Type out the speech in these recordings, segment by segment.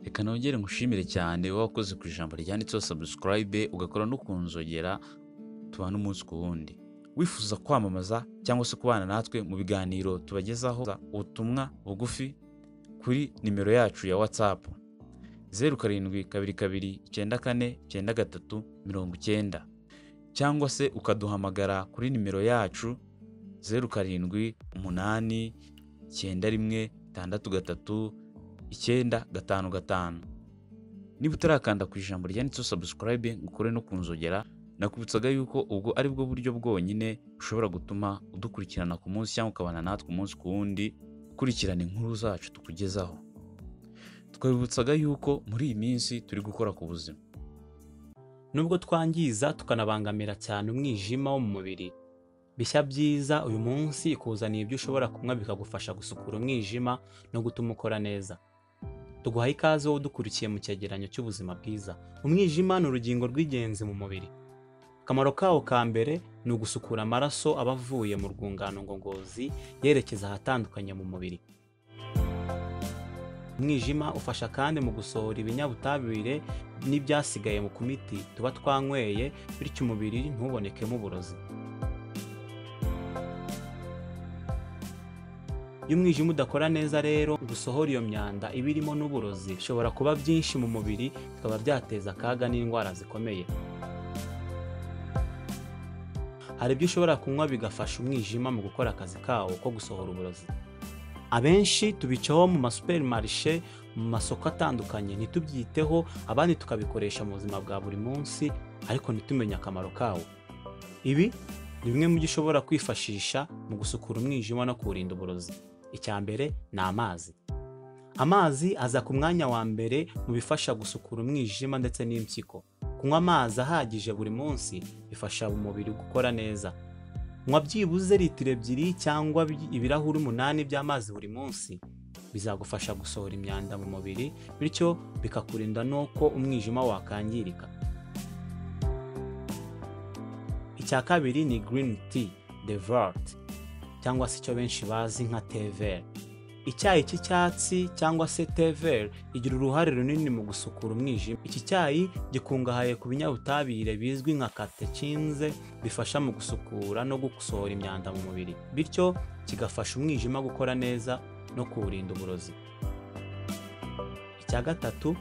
reka nongere ngushimire cyane wowe wakoze ku ijambo ryanditseho sabusikarayibe ugakora no kunzogera tubana umunsi ku wundi wifuza kwamamaza cyangwa se kubana natwe mu biganiro tubagezaho ubutumwa bugufi kuri nimero yacu ya watsapu zeru karindwi kabiri kabiri icyenda kane icyenda gatatu mirongo icyenda cyangwa se ukaduhamagara kuri nimero yacu zeru karindwi umunani icyenda rimwe itandatu gatatu icyenda gatanu gatanu niba utarakanda ku ijambo ryanditseho sabusikarayibe ngo ukore no kunzogera nakubutsaga yuko ubwo ari bwo buryo bwonyine ushobora gutuma udukurikirana ku munsi cyangwa ukabana natwe umunsi ku wundi ukurikirana inkuru zacu tukugezaho twabibutsaga yuko muri iyi minsi turi gukora ku buzima nubwo twangiza tukanabangamira cyane umwijima wo mu mubiri bishya byiza uyu munsi ikuzaniye ibyo ushobora kunywa bikagufasha gusukura umwijima no gutuma ukora neza tuguhaye ikaze wowe udukurikiye mu cyegeranyo cy'ubuzima bwiza umwijima ni urugingo rw'ingenzi mu mubiri akamaro kawo ka mbere ni ugusukura amaraso aba avuye mu rwungano ngogozi yerekeza ahatandukanye mu mubiri umwijima ufasha kandi mu gusohora ibinyabutabire n'ibyasigaye mu kumiti tuba twanyweye bityo umubiri ntubonekemo uburozi iyo umwijima udakora neza rero gusohora iyo myanda iba irimo n'uburozi bishobora kuba byinshi mu mubiri bikaba byateza akaga n'indwara zikomeye hari ibyo ushobora kunywa bigafasha umwijima mu gukora akazi kawo ko gusohora uburozi abenshi tubicaho mu masuperimarishe mu masoko atandukanye ntitubyiteho abandi tukabikoresha mu buzima bwa buri munsi ariko ntitumenye akamaro kawo ibi ni bimwe mu byo ushobora kwifashisha mu gusukura umwijima no kuwurinda uburozi icya mbere ni amazi amazi aza ku mwanya wa mbere mu bifasha gusukura umwijima ndetse n'impyiko kunywa amazi ahagije buri munsi bifasha umubiri gukora neza nywa byibuze litiro ebyiri cyangwa bi- ibirahuri umunani by'amazi buri munsi bizagufasha gusohora imyanda mu mubiri bityo bikakurinda n'uko umwijima wakangirika icya kabiri ni green tea devert cyangwa se icyo benshi bazi nka tever icyayi cy'icyatsi cyangwa se tever igira uruhare runini mu gusukura umwijima iki cyayi gikungahaye ku binyabutabire bizwi nka katekinze bifasha mu gusukura no gusohora imyanda mu mubiri bityo kigafasha umwijima gukora neza no kuwurinda uburozi icya gatatu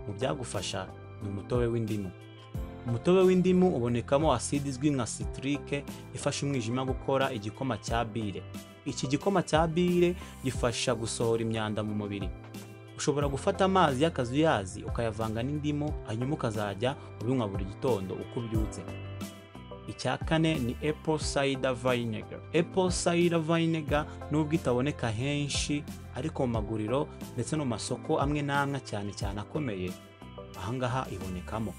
mu byagufasha ni umutobe w'indimu umutobe w'indimu ubonekamo aside izwi nka sitirike ifasha umwijima gukora igikoma cya bile iki gikoma cya bile gifasha gusohora imyanda mu mubiri ushobora gufata amazi y'akazuyazi ukayavanga n'indimu hanyuma ukazajya ubinywa buri gitondo uko ubyutse icya kane ni apple cider vinegar apple cider vinegar nubwo itaboneka henshi ariko mu maguriro ndetse no mu masoko amwe n'amwe cyane cyane akomeye ahangaha ibonekamo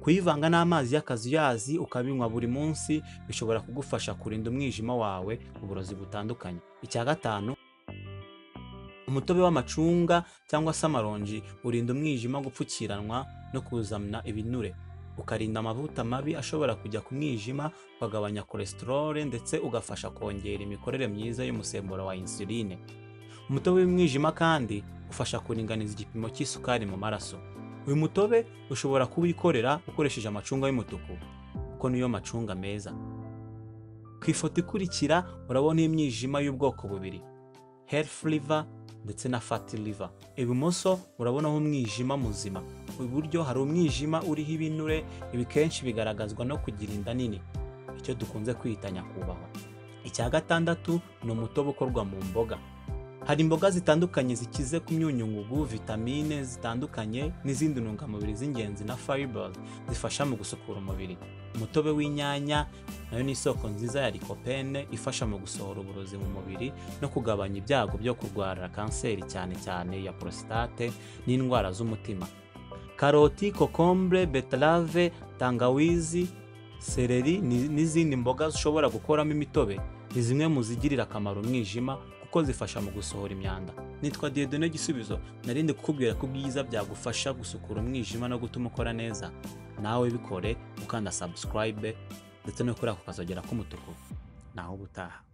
kuyivanga n'amazi y'akazuyazi ukabinywa buri munsi bishobora kugufasha kurinda umwijima wawe uburozi butandukanye icya gatanu umutobe w'amacunga cyangwa se amaronji urinda umwijima gupfukiranwa no kuzana ibinure ukarinda amavuta mabi ashobora kujya ku mwijima ukagabanya cholesterol ndetse ugafasha kongera imikorere myiza y'umusemburo wa insuline umutobe w'umwijima kandi ufasha kuringaniza igipimo cy'isukari mu maraso uyu mutobe ushobora kuwikorera ukoresheje amacunga y'umutuku kuko niyo macunga meza ku ifoto ikurikira urabona imyijima y'ubwoko bubiri health liver ndetse na fati liver ibumoso urabonaho umwijima muzima iburyo hari umwijima uriho ibinure ibi kenshi bigaragazwa no kugira inda nini icyo dukunze kwita nyakubahwa icya gatandatu ni umutobe ukorwa mu mboga hari imboga zitandukanye zikize ku myunyungugu vitamine zitandukanye n'izindi ntungamubiri z'ingenzi na fibers zifasha mu gusukura umubiri umutobe w'inyanya nayo ni isoko nziza ya likopene ifasha mu gusohora uburozi mu mubiri no kugabanya ibyago byo kurwara kanseri cyane cyane ya prostate n'indwara z'umutima karoti kokombure betarave tangawizi sereri ni- n'izindi mboga zishobora gukoramo imitobe ni zimwe mu zigirira akamaro umwijima kuko zifasha mu gusohora imyanda nitwa diyodone gisubizo narindi kukubwira ko ubwiza byagufasha gusukura umwijima no gutuma ukora neza nawe bikore ukanda subscribe ndetse no kuri ako kazogera k'umutuku naho ubutaha